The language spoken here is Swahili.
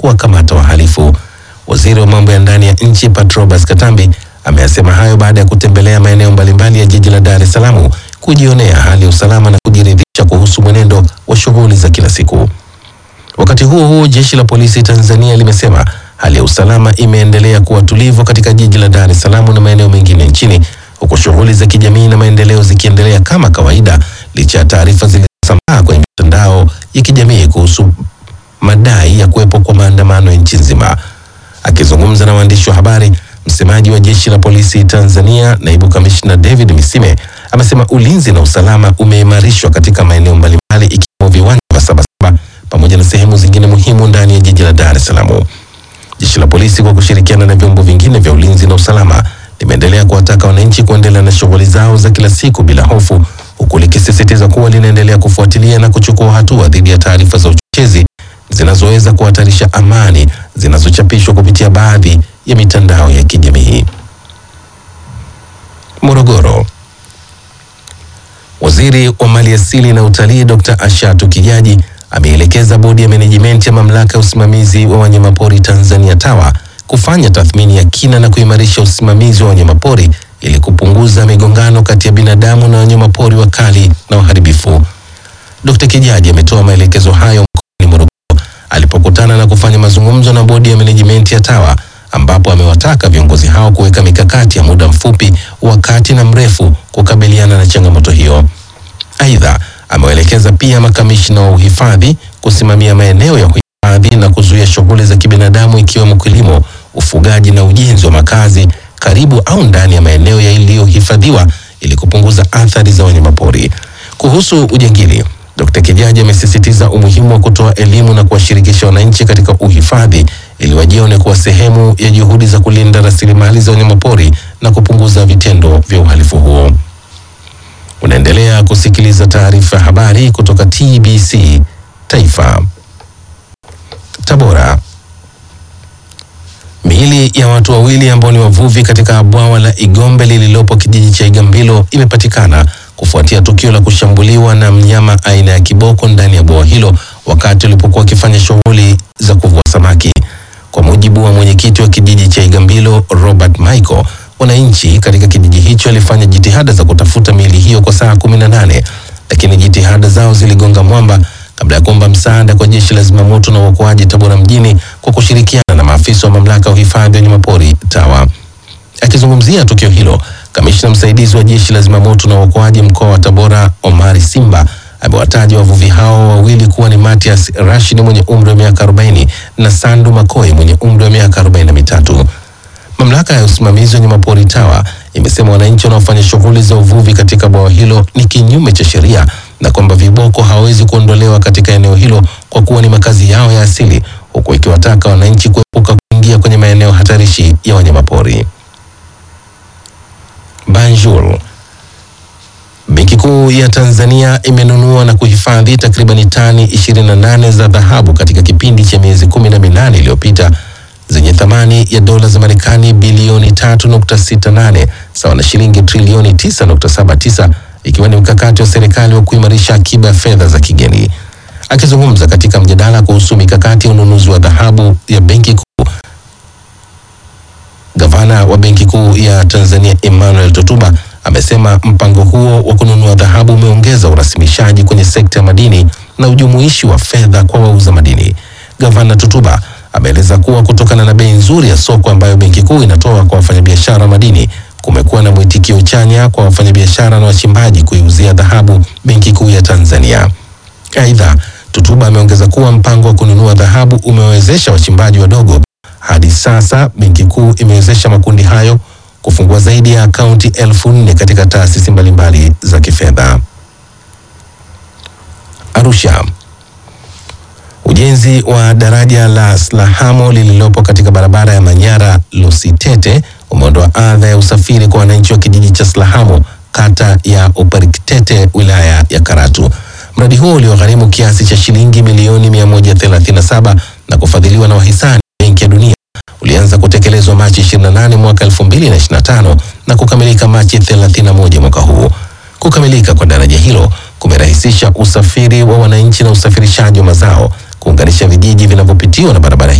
kuwakamata wahalifu. Waziri wa mambo ya ndani ya nchi Patrobas Katambi ameyasema hayo baada ya kutembelea maeneo mbalimbali ya jiji la Dar es Salaam kujionea hali ya usalama na kujiridhisha kuhusu mwenendo wa shughuli za kila siku. Wakati huo huo, jeshi la polisi Tanzania limesema hali ya usalama imeendelea kuwa tulivu katika jiji la Dar es Salaam na maeneo mengine nchini, huku shughuli za kijamii na maendeleo zikiendelea kama kawaida licha ya taarifa zilizosambaa kwenye mitandao ya kijamii kuhusu madai ya kuwepo kwa maandamano nchi nzima. Akizungumza na waandishi wa habari, msemaji wa jeshi la polisi Tanzania, naibu kamishna David Misime amesema ulinzi na usalama umeimarishwa katika maeneo mbalimbali ikiwemo viwanja vya Sabasaba pamoja na sehemu zingine muhimu ndani ya jiji la Dar es Salaam. Jeshi la polisi kwa kushirikiana na vyombo vingine vya ulinzi na usalama limeendelea kuwataka wananchi kuendelea na shughuli zao za kila siku bila hofu, huku likisisitiza kuwa linaendelea kufuatilia na kuchukua hatua dhidi ya taarifa za uchochezi zinazoweza kuhatarisha amani zinazochapishwa kupitia baadhi ya mitandao ya kijamii. Morogoro. Waziri wa Maliasili na Utalii Dr. Ashatu Kijaji ameelekeza bodi ya menejimenti ya mamlaka ya usimamizi wa wanyamapori Tanzania TAWA kufanya tathmini ya kina na kuimarisha usimamizi wa wanyamapori ili kupunguza migongano kati ya binadamu na wanyamapori wakali na waharibifu. Dr. Kijaji ametoa maelekezo hayo mkoani Morogoro alipokutana na kufanya mazungumzo na bodi ya menejimenti ya TAWA ambapo amewataka viongozi hao kuweka mikakati ya muda mfupi, wa kati na mrefu kukabiliana na changamoto hiyo. Aidha, amewaelekeza pia makamishna wa uhifadhi kusimamia maeneo ya uhifadhi na kuzuia shughuli za kibinadamu ikiwemo kilimo, ufugaji na ujenzi wa makazi karibu au ndani ya maeneo yaliyohifadhiwa ili kupunguza athari za wanyamapori. Kuhusu ujangili, Dkt. Kijaji amesisitiza umuhimu wa kutoa elimu na kuwashirikisha wananchi katika uhifadhi ili wajione kuwa sehemu ya juhudi za kulinda rasilimali za wanyamapori na kupunguza vitendo vya uhalifu huo. Unaendelea kusikiliza taarifa ya habari kutoka TBC Taifa. Tabora. Miili ya watu wawili ambao ni wavuvi katika bwawa la Igombe lililopo kijiji cha Igambilo imepatikana kufuatia tukio la kushambuliwa na mnyama aina ya kiboko ndani ya bwawa hilo wakati walipokuwa wakifanya shughuli za kuvua samaki. Kwa mujibu wa mwenyekiti wa kijiji cha Igambilo Robert Michael, wananchi katika kijiji hicho walifanya jitihada za kutafuta miili hiyo kwa saa kumi na nane lakini jitihada zao ziligonga mwamba kabla ya kuomba msaada kwa jeshi la zimamoto na uokoaji Tabora mjini kwa kushirikiana na maafisa wa mamlaka ya uhifadhi wa wanyamapori TAWA. Akizungumzia tukio hilo, kamishna msaidizi wa jeshi la zimamoto na uokoaji mkoa wa Tabora Omari Simba amewataja wavuvi hao wawili kuwa ni Matias Rashid mwenye umri wa miaka 40 na Sandu Makoe mwenye umri wa miaka 43. Mamlaka ya usimamizi wa wanyamapori TAWA imesema wananchi wanaofanya shughuli za uvuvi katika bwawa hilo ni kinyume cha sheria na kwamba viboko hawawezi kuondolewa katika eneo hilo kwa kuwa ni makazi yao ya asili, huku ikiwataka wananchi kuepuka kuingia kwenye maeneo hatarishi ya wanyamapori. Banjul. Benki Kuu ya Tanzania imenunua na kuhifadhi takribani tani 28 za dhahabu katika kipindi cha miezi kumi na minane iliyopita zenye thamani ya dola za Marekani bilioni 3.68 sawa na shilingi trilioni 9.79 ikiwa ni mkakati wa serikali wa kuimarisha akiba ya fedha za kigeni. Akizungumza katika mjadala kuhusu mikakati ya ununuzi wa dhahabu ya Benki Kuu, gavana wa Benki Kuu ya Tanzania Emmanuel Tutuba amesema mpango huo wa kununua dhahabu umeongeza urasimishaji kwenye sekta ya madini na ujumuishi wa fedha kwa wauza madini. Gavana Tutuba ameeleza kuwa kutokana na bei nzuri ya soko ambayo Benki Kuu inatoa kwa wafanyabiashara wa madini kumekuwa na mwitikio chanya kwa wafanyabiashara na wachimbaji kuiuzia dhahabu Benki Kuu ya Tanzania. Aidha, Tutuba ameongeza kuwa mpango wa kununua dhahabu umewezesha wachimbaji wadogo. Hadi sasa Benki Kuu imewezesha makundi hayo kufungua zaidi ya akaunti elfu nne katika taasisi mbalimbali za kifedha. Arusha. Ujenzi wa daraja la Slahamo lililopo katika barabara ya Manyara Lusitete umeondoa adha ya usafiri kwa wananchi wa kijiji cha Slahamo kata ya Uparikitete wilaya ya Karatu. Mradi huo uliogharimu kiasi cha shilingi milioni 137 na kufadhiliwa na wahisani Benki ya Dunia ulianza kutekelezwa Machi 28 mwaka 2025 na kukamilika Machi 31 mwaka huu. Kukamilika kwa daraja hilo kumerahisisha usafiri wa wananchi na usafirishaji wa mazao, kuunganisha vijiji vinavyopitiwa na barabara hii